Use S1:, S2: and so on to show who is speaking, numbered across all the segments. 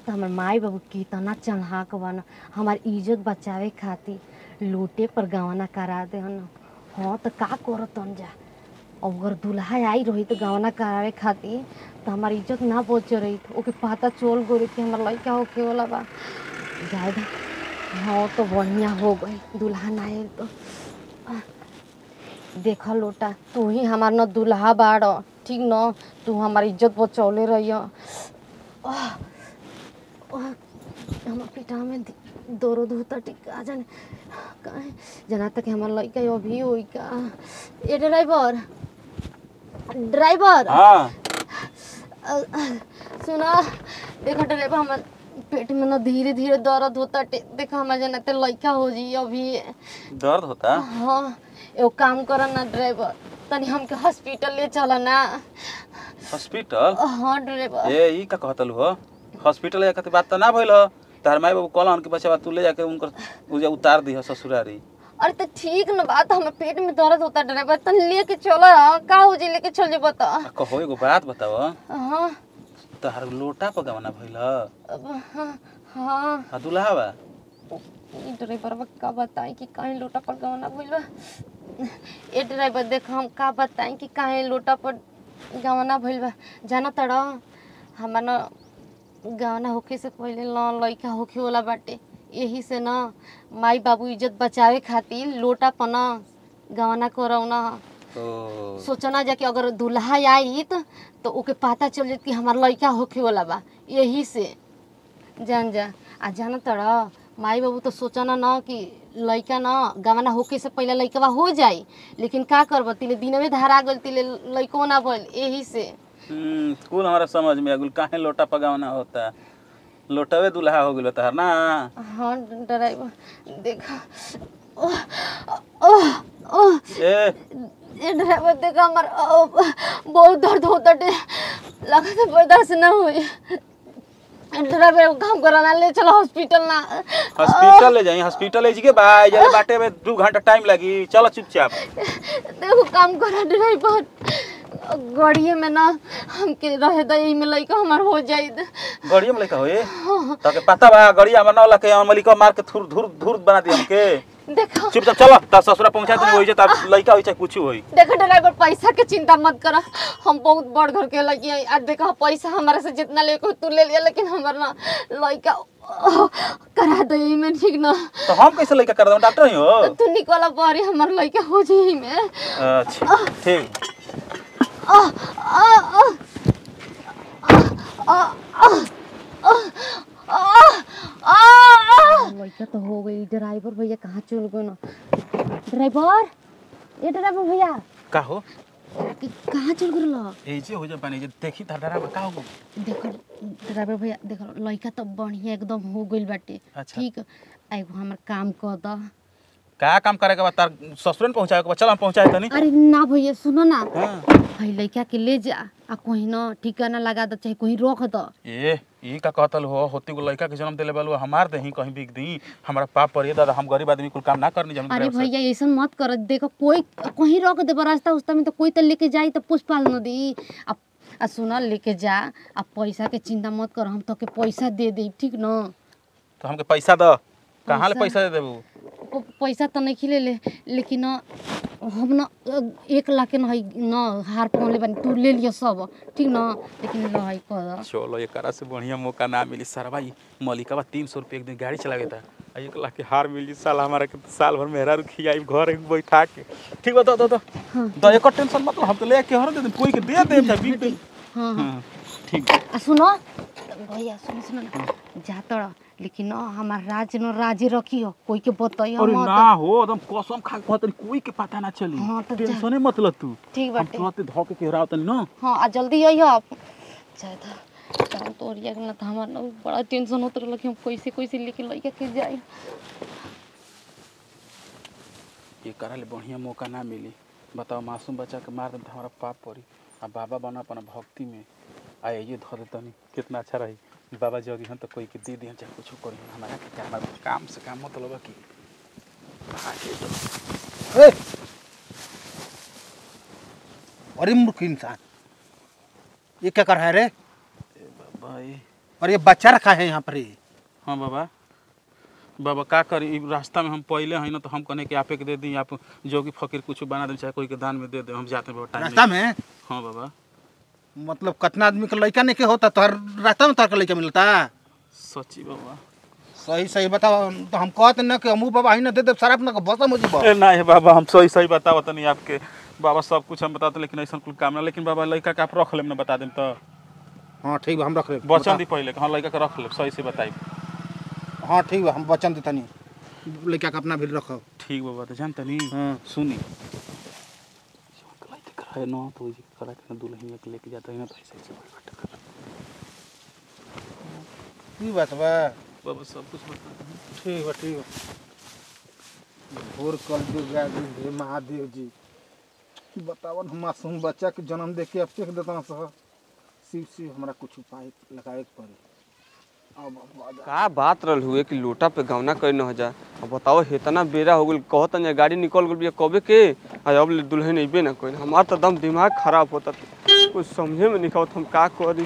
S1: तो हमार माई बाबू कितना चढ़ाक बन हमार इज्जत बचावे खातिर लोटे पर गवाना करा दे हन हाँ तो का करतन जा अगर दूल्हा आई रही तो गवाना करावे खातिर तो हमार इज्जत ना बच रही ओके पता चल गई कि हमार लड़का होके वाला बा जाए दा हाँ तो बढ़िया हो गई दूल्हा ना आए तो आ, देख लोटा तू ही हमार न दूल्हा बाड़ ठीक न तू हमार इज्जत बचौले रही हमार पिटा में दि- दर्द होता टिका जाने काहे जना तक हमार लड़का अभी होई का ए ड्राइवर ड्राइवर
S2: हाँ
S1: अ- सुना देखो ड्राइवर हमार पेट में ना धीरे धीरे दर्द होता टे- देखो हमार जना ते लड़का हो जी अभी
S2: दर्द होता
S1: हाँ एगो काम कर ना ड्राइवर तनी हमके हॉस्पिटल ले चल ना
S2: हॉस्पिटल
S1: हाँ ड्राइवर
S2: ए ई का कहतल हो हॉस्पिटल जाके तो बात तो ना भइल हो तार माई बाबू कहलन कि बच्चा तू ले जाके उनकर उजे उतार दी ससुरारी
S1: अरे तो ठीक न बात हमें पेट में दर्द होता ड्राइवर तनी लेके चलो का हो जी लेके चल जेबो तो
S2: आ कहो एगो बात बताव
S1: हाँ
S2: तहार लोटा पर गवना भइल ह
S1: अब हाँ हाँ
S2: आ दुल्हा बा
S1: ई ड्राइवर बा का बताई कि काहे लोटा पर गवना भइल बा ए ड्राइवर देख हम का बताई कि काहे लोटा पर गवना भइल बा जाना तड़ हमार न गवना होखे से पहिले न लइका होखे वाला बाटे यही से न माई बाबू इज्जत बचावे खातिर लोटा पर न गवना करौना
S2: ओ
S1: सोचना जा कि अगर दूल्हा आई त तो ओके पता चल जात कि हमार लड़का होखे वाला बा यही से जान जा आ जाना तड़ माई बाबू तो सोचना न कि लड़का न गवाना होके से पहले लड़कवा हो जाई लेकिन का करब तिले दिनवे धारा गल तिले लड़को ना भइल यही से
S2: हम्म कुल हमारा समझ में आगुल काहे लोटा पर गवना होता लोटवे दुल्हा हो गेलो तहार ना
S1: हाँ ड्राइवर देखा ओह, ओह, ओह,
S2: ए
S1: ये ड्राइवर देखा हमार ओह, बहुत दर्द होता टे लगा तो बर्दाश्त ना हुई ड्राइवर एगो काम कराना ले चलो हॉस्पिटल ना
S2: हॉस्पिटल ले जाई हॉस्पिटल ले जी बा जरे बाटे में दू घंटा टाइम लगी चलो चुपचाप
S1: देखो काम करा ड्राइवर गाड़िए में ना हमके रहे दा यही में लइका हमार हो जाई
S2: गड़िया में लेका होए ताके पता बा गड़िया में ना लके मलिका मार के थुर धुर धुर बना दी हमके
S1: देखो
S2: चुपचाप चलो ता ससुरा पहुंचा दे होई जे ता लइका होई चाहे कुछ होई
S1: देखो ड्राइवर पैसा के चिंता मत कर हम बहुत बड़ घर के लगी हैं आज देखो पैसा हमारे से जितना ले तू ले लिया लेकिन हमार ना लइका ओह, करा दे यही में ठीक ना
S2: तो हम कैसे लइका कर दम डॉक्टर ही हो
S1: तू निकला बारी हमार लइका हो जाई यही में
S2: अच्छा ठीक
S1: आह, आह, आह, आह, आह, आह, आह, आह। लइका तो हो गई ड्राइवर भैया कहाँ चल गए ना ड्राइवर ए ड्राइवर भैया
S2: का हो
S1: कि- कहाँ चल गए लो
S2: ए जे हो जे पानी जे देखी ता डरा का हो
S1: देखो ड्राइवर भैया देखो लइका तो बढ़िया एकदम हो गइल बाटे
S2: अच्छा।
S1: ठीक एगो हमर काम कर द
S2: का काम करे के बा तार ससुरन पहुंचाए के बा चल हम पहुंचाए तनी
S1: अरे ना भैया सुनो ना
S2: हां
S1: भाई लइका के ले जा आ कहीं ना ठिकाना लगा द चाहे कहीं रख द
S2: ए ई का कहतल हो होती को लइका के जन्म देले बालू हमार देही कहीं बिक दी हमारा पाप पर ये दादा हम गरीब आदमी कुल काम ना करनी जमीन
S1: अरे
S2: ड्राइवर से।
S1: भैया ऐसा मत कर देखो कोई कहीं रख दे रास्ता उस्ता में तो कोई तो लेके जाई तो पुष्प पाल न दी आ, आ सुना लेके जा आ पैसा के चिंता मत कर हम तो के पैसा दे दे ठीक न
S2: तो हमके पैसा द कहाँ ले
S1: पैसा?
S2: पैसा दे देबू
S1: प- पैसा तो नहीं खिले ले लेकिन न, हम न अ, एक लाख के न है न हार पहनले बानी तू ले लियो सब ठीक न लेकिन ल है कर
S2: चलो एकरा से बढ़िया मौका ना मिली सरवा ई मलिका बा तीन सौ रुपये एक दिन गाड़ी चलावे था आ एक लाख के हार मिली साल हमारा के तो साल भर मेहरा रुखी आई घर एक बैठा के ठीक बा दो दो दो दो एक टेंशन मत लो, हम तो ले के हर दे दे कोई के दे दे चाहे बिक दे
S1: हाँ हाँ
S2: हाँ, ठीक
S1: आ सुनो भैया सुनो सुनो ना जा तड़ लेकिन न हमार राज न राजे रखियो कोई के बताइयो
S2: अरे
S1: मत
S2: ना हो एकदम कसम खा के कहतनी कोई के पता ना चली
S1: हाँ, तो जा।
S2: टेंशने मत ल तू
S1: ठीक
S2: हम
S1: बाटे
S2: तुरंत धो के केहरा तनी ना
S1: हाँ आ जल्दी आइयो आप चाहे था काम तो ओरिया गेल त हमार न बड़ा टेंशन होत रहल कि हम कैसे कैसे लेके लइका के जाई
S2: ये करा ले बढ़िया मौका ना मिली बताओ मासूम बच्चा के मार दे तो हमारा पाप पड़ी आ बाबा बना अपना भक्ति में आ ये धो दे तनी कितना अच्छा रही बाबा जगी हम तो कोई के दे दिहन चाहे कुछ करी हमारा के क्या हमारा काम से काम मतलब है कि आगे तो
S3: ए! अरे मूर्ख इंसान ये क्या कर रहा है रे
S2: ए बाबा ये
S3: और ये बच्चा रखा है यहाँ पर ही
S2: हाँ बाबा बाबा का करी ई रास्ता में हम पहले हैं ना तो हम कहने के आपे के दे दी आप जोगी फकीर कुछ बना दे चाहे कोई के दान में दे दे हम जाते हैं बाबा टाइम
S3: रास्ता में
S2: हाँ बाबा
S3: मतलब कितना आदमी का लड़का नहीं के होता तोहर रास्ता में तोहर का लड़का मिलता
S2: सच्ची बाबा
S3: सही सही बताओ तो हम कहते ना कि हमू बाबा ही ना दे दे सारा अपना को बसा मुझे
S2: ए नहीं बाबा हम सही सही बताओ तनी आपके बाबा सब कुछ हम बताते लेकिन ऐसा कुल काम ना लेकिन बाबा लड़का के आप रख लेम ना बता देम तो
S3: हाँ ठीक बा हम रख ले
S2: बचन दी पहले हाँ लड़का के रख ले सही से बताई
S3: हाँ ठीक बा हम वचन देता नहीं लड़का का अपना भी रखो
S2: ठीक बाबा तो जानता नहीं
S3: हाँ
S2: सुनी है ना तो जी करा के दुल्हन के लेके जाता है ना तो ऐसे ऐसे बात कर
S3: की बात बा
S2: बाबा सब कुछ बता दें
S3: ठीक बा ठीक बा भोर कल दुर्गा जी हे महादेव जी बतावन हम मासूम बच्चा के जन्म दे के अब फेंक देता सह शिव शिव हमरा कुछ उपाय लगाए के पड़े अब अब
S4: का बात रहल हुए कि लोटा पे गौना करे न हो जा अब बताओ हेतना बेरा हो गेल कहत न गाड़ी निकल गेल बिया कबे के आ अब ले दुल्हन अइबे ना कोई हमार तो दम दिमाग खराब होता कुछ समझे में नहीं आवत हम का करी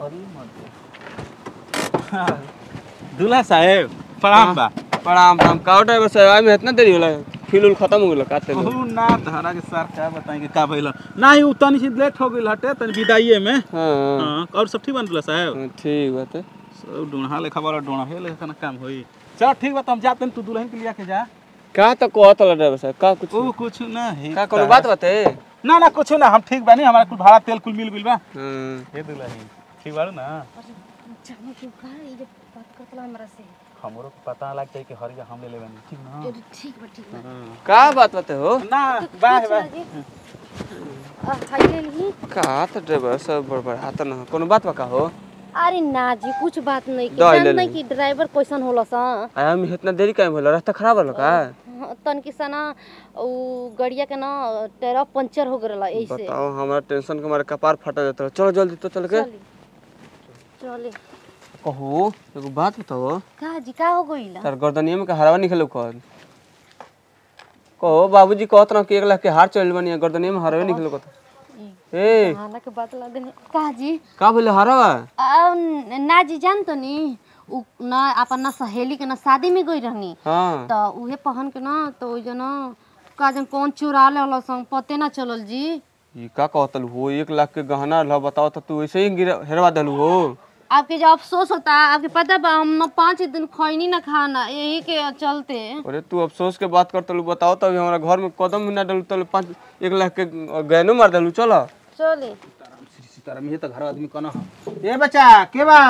S2: दूल्हा साहेब प्रणाम बा
S4: प्रणाम प्रणाम का ड्राइवर साहब आए में इतना देरी होला फिल उल खत्म हो गेल का तेल
S2: ओहू ना धरा के सर क्या बताएंगे का भइल नहीं उ तनी सी लेट हो गेल हटे तनी विदाइए में
S4: हां
S2: हाँ और सब ठीक बन दूल्हा साहेब
S4: हाँ, ठीक बात है
S2: सब डोढ़ा लेखा वाला डोढ़ा हे लेखा ना काम होई चल ठीक बा तो हम जाते हैं तू दुल्हन के लिया के जा
S4: का तो कहत होला ड्राइवर साहब का कुछ
S2: ओ कुछ ना है
S4: का कोनो बात बाते
S2: ना ना कुछ ना हम ठीक बानी हमारा कुल भाड़ा तेल कुल मिल गइल बा
S4: हां
S2: हे दुल्हन ठीक बाड़ू ना
S1: जाने क्यों का ये जो बात करतला हमरा से
S2: हमरो को पता लग जाए कि हरिया हम ले लेबनी ठीक ना
S1: अरे ठीक बा ठीक बा
S4: का बात बाते हो
S2: ना बाय बाय
S1: आ हाय ले ली
S4: का तो ड्राइवर साहब बड़बड़ हाथ न कोनो बात बा का हो
S1: अरे ना जी कुछ बात नहीं की
S4: दवाई ले
S1: जान नहीं
S4: ली।
S1: कि ड्राइवर कैसन होला सा
S4: आया हम इतना देरी काहे होला रास्ता खराब होला का
S1: तन की सना उ गड़िया के ना टायर पंचर हो गरला ऐसे
S4: बताओ हमारा टेंशन के हमारे कपार फटा जाता है चलो जल्दी तो चल के
S1: चली चले
S4: कहो एगो बात बताओ
S1: का जी का हो गइला
S4: तार गर्दनिया में का हरावा निकलो कर कहो बाबूजी कहत रहो कि एक लाख के हार चल बनी गर्दनिया में हरावे निकलो कत ए
S1: खाना के बात ला देने का जी
S4: का बोले हरावा
S1: आ, न- ना जी जान तो नी उ ना अपन ना सहेली के ना शादी में गई रहनी
S4: हाँ
S1: तो उहे पहन के ना तो ओइ जन का जन कौन चुरा ले संग पते ना चलल जी
S4: ये का कहतल हो एक लाख के गहना रहा बताओ तो तू ऐसे ही गिरा हेरवा दलू हो
S1: आपके जो अफसोस होता आपके पता बा हम ना पाँच दिन खैनी ना खाना यही के चलते
S4: अरे तू अफसोस के बात करतलू बताओ तो अभी हमारा घर में कदम भी ना डलू तलू पाँच एक लाख के गहनो मार दलू चलो
S1: चले
S3: श्री सीताराम ये तो घर आदमी कौन है ए बच्चा के बा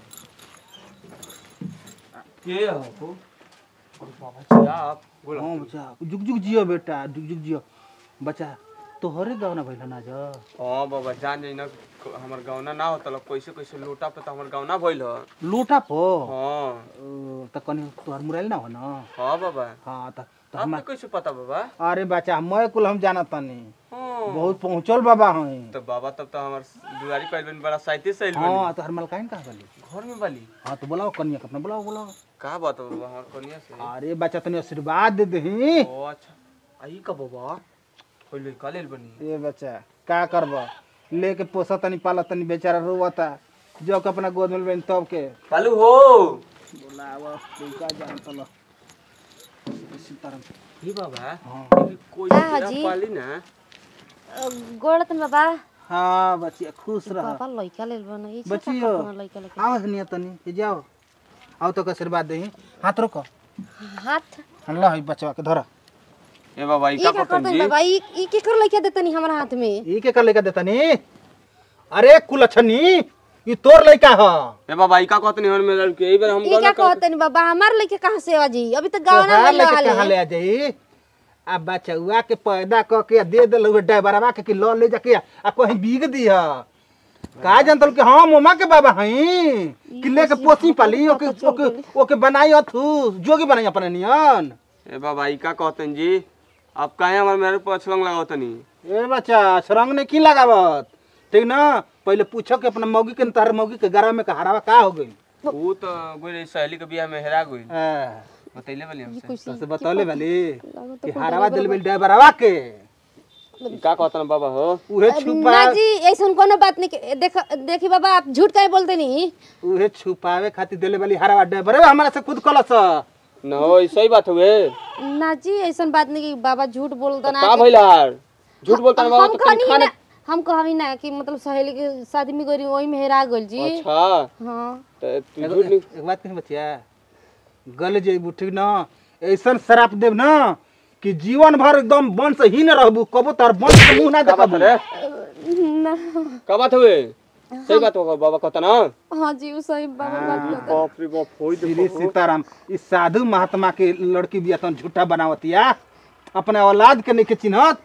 S4: के हो आप
S3: हाँ बच्चा जुग जुग जियो बेटा जुग जुग जियो बच्चा तोहरे गाँव भइल ना जा
S4: हाँ बाबा जान जाई ना हमार गौना ना होता कैसे कैसे लोटा पे तो हमार गौना भइल ह
S3: लोटा पो
S4: हाँ
S3: त कनी तोहर मुराइल ना हो ना
S4: हाँ बाबा
S3: हाँ त त हम
S4: आपको कैसे पता बाबा
S3: अरे बच्चा मैं कुल हम जाना तनी
S4: हाँ
S3: बहुत पहुँचल बाबा हैं
S4: तो बाबा तब तो हमार दुआरी पर बन बड़ा साइते से आइल
S3: हाँ तोहर मलकाइन कहाँ गली
S4: घर में वाली
S3: हाँ तो बुलाओ कन्या के अपना बुलाओ बुलाओ
S4: का बात है बाबा हमार कनिया से
S3: अरे बच्चा तनी आशीर्वाद दे दही
S4: ओ अच्छा आई का बाबा होइले का लेल बनी
S3: ए बच्चा का करबा लेके पोसा तनी पाला तनी बेचारा रोवता जो के अपना गोद में लेबे तब के
S4: कालू हो
S3: बुलावा का जान तलो सीताराम
S4: ही बाबा
S3: हाँ
S4: ये कोई
S1: का
S4: तेरा
S1: जी?
S4: पाली ना
S1: गोड़त में बाबा
S3: हाँ बच्चिया खुश रह
S1: बाबा लइका लेल बना ई
S3: बच्चियो
S1: लइका लेके
S3: आवाज नहीं तनी ये जाओ आओ तो के आशीर्वाद दही हाथ रोको
S1: हाथ
S3: ला ही बचवा के धरा
S4: ए बाबा ई
S1: ई
S4: का
S1: का
S4: करतन
S1: करतन
S4: जी
S1: बाबा ई ई के कर लइका देतनी हमरा हाथ में
S3: ई के कर लेके देता नी अरे कुलछनी ई तोर लइका ह
S4: ए बाबा ई का कहतन हमर में लड़के ई बार हम
S1: ई
S4: गौना
S1: क्या
S4: कर
S1: कहतनी बाबा हमार लइके कहां से आजी अभी तक गावना
S3: तोहार
S1: भइल
S3: लेके कहाँ
S1: हाले
S3: ले आ जाई आ बचवा के पैदा क के दे दे लोग ड्राइवरवा के कि ल ले जाके आ कहीं बीग दिह का जानतल कि हम मोमा के बाबा हई कि लेके पोसी पाली ओके ओके ओके बनाई अथु जोगी बनाई अपने नियन
S4: ए बाबा ई का कहतन जी आप काहे हमर मेरे पर छलंग लगावतनी
S3: ए बच्चा सरंग ने की लगावत ठीक ना पहले पूछो कि अपना मौगी के तार मौगी के गरा में का हरावा का हो गई
S4: वो तो गोरे सहेली के बियाह में हेरा गई बतैले बली हमसे
S3: तो से बतौले वाली कि हरावा दिल बिल ड्राइवरवा के
S4: ई का कहता बाबा हो
S3: उहे छुपा
S1: ना जी ऐसा कोनो बात नहीं के- देख देखी बाबा आप झूठ काहे बोलते नहीं
S3: उहे छुपावे खातिर देले वाली हरा ड्राइवर हमारा से खुद कलस
S4: न हो ई सही बात हुए
S1: ना जी ऐसा बात नहीं कि बाबा झूठ बोलता ना
S4: का भइल यार झूठ बोलता ना बाबा
S1: हम
S4: तो तनी
S1: कहनी
S4: खाना
S1: ना हम कहनी ना कि मतलब सहेली के शादी में गई वही में हेरा गइल जी
S4: अच्छा
S1: हाँ
S4: त तू
S3: एगो-
S4: झूठ नहीं
S3: एक बात कही बचिया गल जेबू ठीक ना ऐसन शराप देव ना कि जीवन भर एकदम वंश ही न रहबू कबो तार वंश के मुंह ना
S4: का बात
S3: देखबू
S4: रे
S1: ना
S4: का बात हुए सही बात होगा बाबा कहता ना
S1: हाँ जी वो सही बाबा बात करता
S4: बाप रे बाप होई
S3: श्री
S4: देखो
S3: सीताराम इस साधु महात्मा के लड़की भी तन झूठा बनावतिया अपने औलाद के नहीं के चिन्हत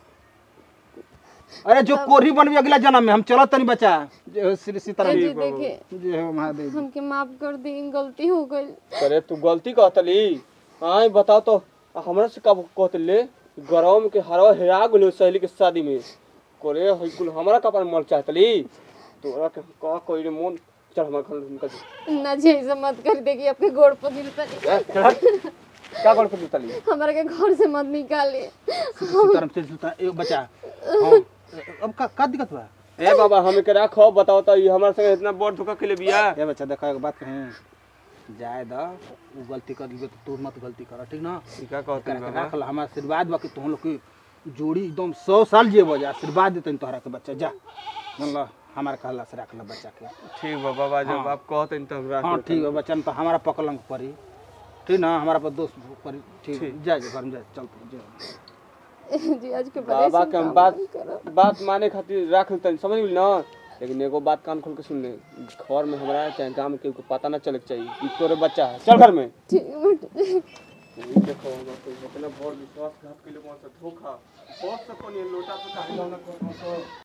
S3: अरे जो कोरी बनबी अगला जन्म में हम चलत तनी बच्चा जय हो श्री सीताराम
S1: जी देखिए
S3: जय हो महादेव जी।
S1: हमके माफ कर दी गलती हो गई
S4: अरे तू गलती कहतली हाँ बताओ तो हमरा से का कहतले गरम के हरवा हेरा गेलो सहेली के शादी में करे हई कुल हमरा कपार मर चाहतली तोरा के का कोई रे मन चल हमरा घर उनका
S1: ना जी ऐसा मत कर देखिए आपके गोड़ पर गिरता नहीं
S4: का कर के तली
S1: हमारे के घर से मत निकालिए
S3: सीताराम श्री सीताराम एगो बच्चा हाँ, अब का का दिक्कत बा
S4: ए बाबा हमें के राखो बताओ तो ये हमारे संगे इतना बड़ धोखा के लिए बिया
S3: ए बच्चा देखो एक बात कहें जाए द वो गलती कर दी तो तू मत गलती कर ठीक ना
S4: ई का कहतनी
S3: करके
S4: बाबा
S3: राख ला हमारा आशीर्वाद बा कि तुम लोग की जोड़ी एकदम सौ साल जिए बजा आशीर्वाद देते तोहरा के बच्चा जा जानला हमारा कहला से राख ला बच्चा के
S4: ठीक बा बाबा जब आप कहते तो हम राख
S3: हाँ
S4: लेते।
S3: ठीक है बच्चा तो हमारा पकलंग पड़ी ठीक ना हमारा पर दोस्त पड़ी ठीक जा जा घर में जा चल जा
S1: जी आज के बाद
S4: बाबा
S1: ऐसा
S4: के हम
S1: काम
S4: बात
S1: नहीं करब।
S4: बात माने खातिर राख लेते समझ गेली ना लेकिन एगो बात कान खोल के सुन ले घर में हमरा चाहे गांव में केहू को पता ना चले के चाहिए कि तोरे बच्चा है चल घर में
S1: ठीक है बेटा।
S4: ई देखो हमरा कोई इतना बड़ विश्वासघात के लिए कौन सा धोखा बहुत से कोनी लोटा पे काहे ना